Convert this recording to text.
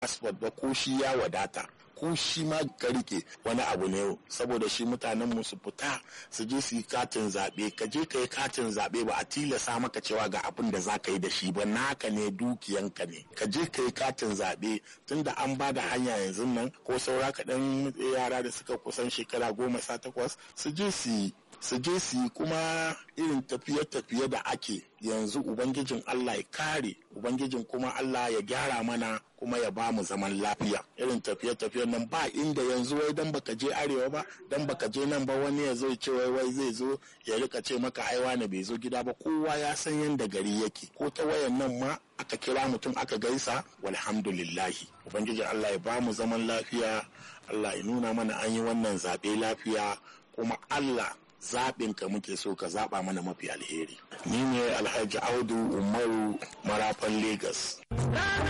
passport ba ko shi ya wadata ko shi ma ka rike wani abu ne saboda shi mutanen mu su fita su je su yi katin zaɓe ka je ka yi katin zaɓe ba a tilasa maka cewa ga abin da za ka yi da shi ba naka ne dukiyanka ne ka je ka yi katin zaɓe tunda an ba da hanya yanzu nan ko saura kaɗan yara da suka kusan shekara goma sha takwas su je su yi su je su yi kuma irin tafiye-tafiye da ake yanzu ubangijin Allah ya kare ubangijin kuma Allah ya gyara mana kuma ya ba mu zaman lafiya irin tafiye-tafiyen nan ba inda yanzu wai dan baka je arewa ba dan baka je nan ba wani ya zo ce wai wai zai zo ya rika ce maka ai wani bai zo gida ba kowa ya san yanda gari yake ko ta wayan nan ma aka kira mutum aka gaisa walhamdulillahi ubangijin Allah ya ba mu zaman lafiya Allah ya nuna mana an yi wannan zaɓe lafiya kuma Allah zaɓin ka muke so ka zaɓa mana mafi alheri. Ni ne Alhaji Audu Umaru Marafan Legas.